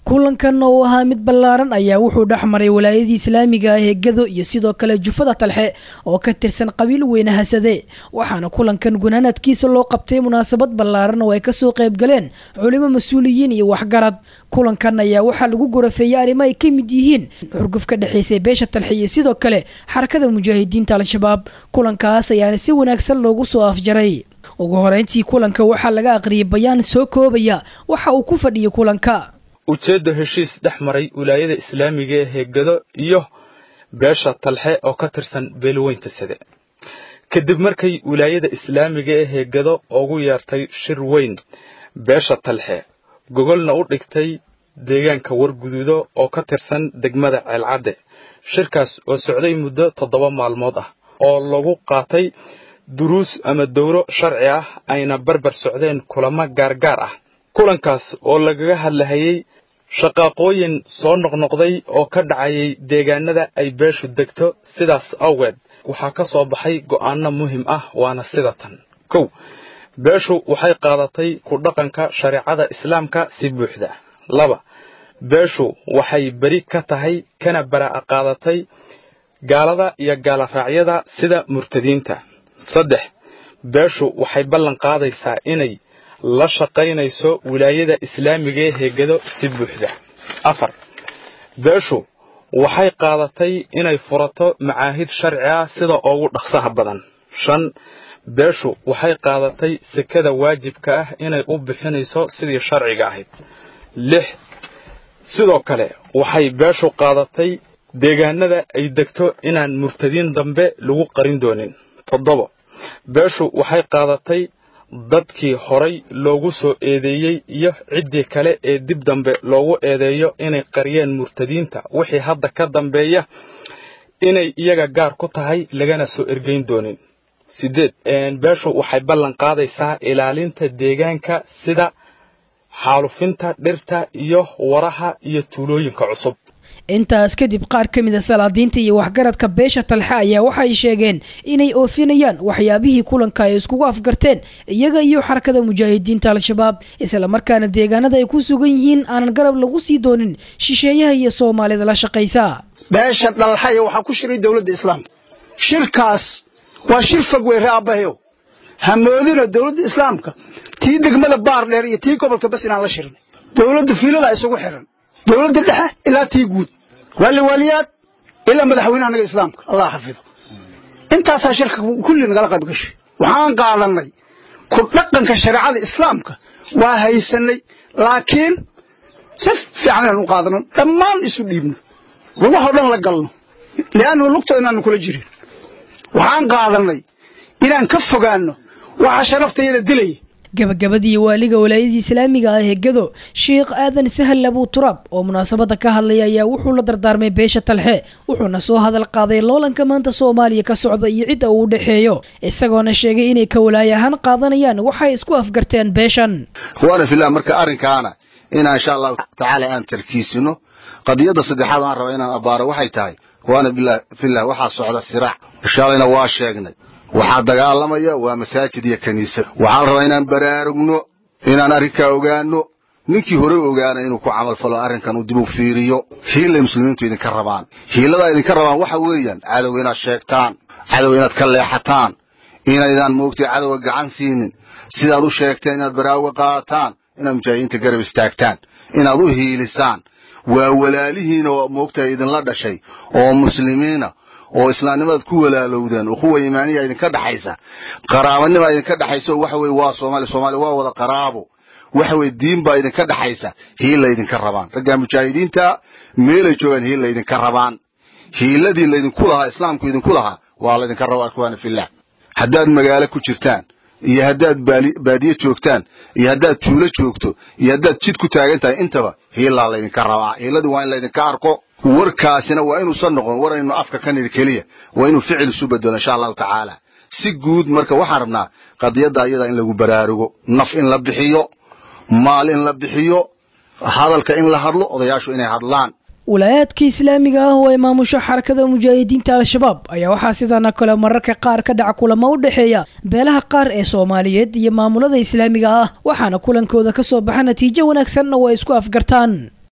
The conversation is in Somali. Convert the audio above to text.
kulankan oo ahaa mid ballaaran ayaa wuxuu dhex maray walaayadii islaamiga ah ee gado iyo sidoo kale jufada talxe oo ka tirsan qabiil weyne hasade waxaana kulankan gunaanadkiisa loo qabtay munaasabad ballaaran oo ay kasoo qayb galeen culimo mas-uuliyiin iyo waxgarad kulankan ayaa waxaa lagu gorafeeyey arrimo ay ka mid yihiin xurguf ka dhexaysay beesha talxe iyo sidoo kale xarakada mujaahidiinta al-shabaab kulankaas ayaana si wanaagsan loogu soo afjaray ugu horeyntii kulanka waxaa laga aqriyay bayaan soo koobaya waxa uu ku fadhiyay kulanka ujeedda heshiis dhex maray wilaayada islaamiga ee gado iyo beesha talxe oo ka tirsan beelweynta sade kadib markay wilaayada islaamiga ee gado ugu yeertay shir weyn beesha talxe gogolna u dhigtay deegaanka warguduudo oo ka tirsan degmada ceelcadde shirkaas oo socday muddo toddoba maalmood ah oo lagu qaatay duruus ama dowro sharci ah ayna barbar socdeen kulamo gaargaar ah kulankaas oo lagaga hadlahayay shaqaaqooyin soo noqnoqday oo ka dhacayay deegaanada ay beeshu degto sidaas awgeed waxaa ka soo baxay go'aano muhim ah waana sida tan kow beeshu waxay qaadatay ku dhaqanka shareecada islaamka si buuxda laba beeshu waxay beri ka tahay kana bara'a qaadatay gaalada iyo gaaloraacyada sida murtadiinta saddex beeshu waxay ballan qaadaysaa inay la shaqaynayso wilaayada islaamiga ee heegado si buuxda afar beeshu waxay qaadatay inay furato macaahid sharci ah sida ugu dhaqsaha badan shan beeshu waxay qaadatay sekada waajibka ah inay u bixinayso sidii sharciga ahayd lix sidoo kale waxay beeshu qaadatay deegaanada ay degto inaan murtadiin dambe lagu qarin doonin toddobo beeshu waxay qaadatay dadkii horay loogu soo eedeeyey iyo ciddii kale ee dib dambe loogu eedeeyo inay qariyeen murtadiinta wixii hadda ka dambeeya inay iyaga gaar ku tahay lagana soo ergeyn doonin siddeed beeshu waxay ballan qaadaysaa ilaalinta deegaanka sida xaalufinta dhirta iyo waraha iyo tuulooyinka cusub intaas kadib qaar ka mida salaadiinta iyo waxgaradka beesha talxe ayaa waxay sheegeen inay oofinayaan waxyaabihii kulanka ay iskugu afgarteen iyaga iyo xarakada mujaahidiinta al-shabaab islamarkaana deegaanada ay ku sugan yihiin aanan garab lagu sii doonin shisheeyaha iyo soomaalida la shaqaysa beesha dhalxaya waxaa ku shiray dowladda islaamka shirkaas waa shir fog wey ree aabbahayow hamoodina dowladda islaamka tii degmada baar dheer iyo tii gobolka bas inaan la shirin dowladda fiilada isugu xiran dowladda dhexe ilaa tii guud waali waaliyaad ilaa madaxweynaha naga islaamka allah xafido intaasaa shirka kulli nagala qayb gashay waxaan qaadanay ku dhaqanka shareecada islaamka waa haysanay laakiin si fiican inaan u qaadano dhammaan isu dhiibno lugahoo dhan la galno li'annu lugta inaanu kula jirin waxaan qaadanay inaan ka fogaanno waxa sharaftayada dilaya gabagabadii waaliga walaayadii islaamiga ah ee gado sheekh aadan sahal abuu turaab oo munaasabada ka hadlaya ayaa wuxuu la dardaarmay beesha talxe wuxuuna soo hadal qaaday loolanka maanta soomaaliya ka socda iyo cidda uu u dhexeeyo isagoona sheegay inay ka walaay ahaan qaadanayaan waxay isku afgarteen beeshan waana filah marka arrinkaana inaan insha allahu tacaala aan tarkiisino qadiyadda saddexaad aan raba inaan abbaaro waxay tahay waana filah waxaa socda siraac shaalayna waa sheegnay waxaa dagaalamaya waa masaajid iyo kiniisad waxaa la rabaa inaan baraarugno inaan arrinkaa ogaano ninkii hore ogaana inuu ku camal falo arrinkan uu dib u fiiriyo hiilay muslimiintu idinka rabaan hiiladaa idinka rabaan waxa weeyaan cadowga inaad sheegtaan cadowga inaad ka leexataan inaydaan moogtay cadowga gacan siinin sidaad u sheegteen inaad baraaruga qaataan inaad mujaahidiinta garab istaagtaan inaad u hiilisaan waa walaalihiina oo moogtahay idinla dhashay oo muslimiina oo islaamnimadaad ku walaalowdeen ukhuwa iimaaniya idinka dhaxaysa qaraabanima idinka dhaxaysa oo waxa weye waa soomaaliya soomaaliya waa wada qaraabo waxa weye diin baa idinka dhaxaysa hiilla idinka rabaan raggaa mujaahidiinta meelay joogaan hiilla idinka rabaan hiiladii laydinku lahaa islaamku idinku lahaa waa laydinka rabaa ikhwaana fillah haddaad magaalo ku jirtaan iyo haddaad baadiye joogtaan iyo haddaad tuulo joogto iyo haddaad jid ku taagan tahay intaba hiilaa laydinka rabaa hiiladii waa in laydinka arko warkaasina waa inuusan noqon war aynu afka ka nidhi keliya waa inuu ficil isu bedelo insha allahu tacaala si guud marka waxaan rabnaa qadiyadda ayada in lagu baraarugo naf in la bixiyo maal in la bixiyo hadalka in la hadlo odayaashu inay hadlaan walaayaadka islaamiga ah oo ay maamusho xarakada mujaahidiinta al-shabaab ayaa waxaa sidaana kale mararka qaar ka dhaca kulamo u dhexeeya beelaha qaar ee soomaaliyeed iyo maamulada islaamiga ah waxaana kulankooda ka soo baxa natiijo wanaagsanna waa isku afgartaan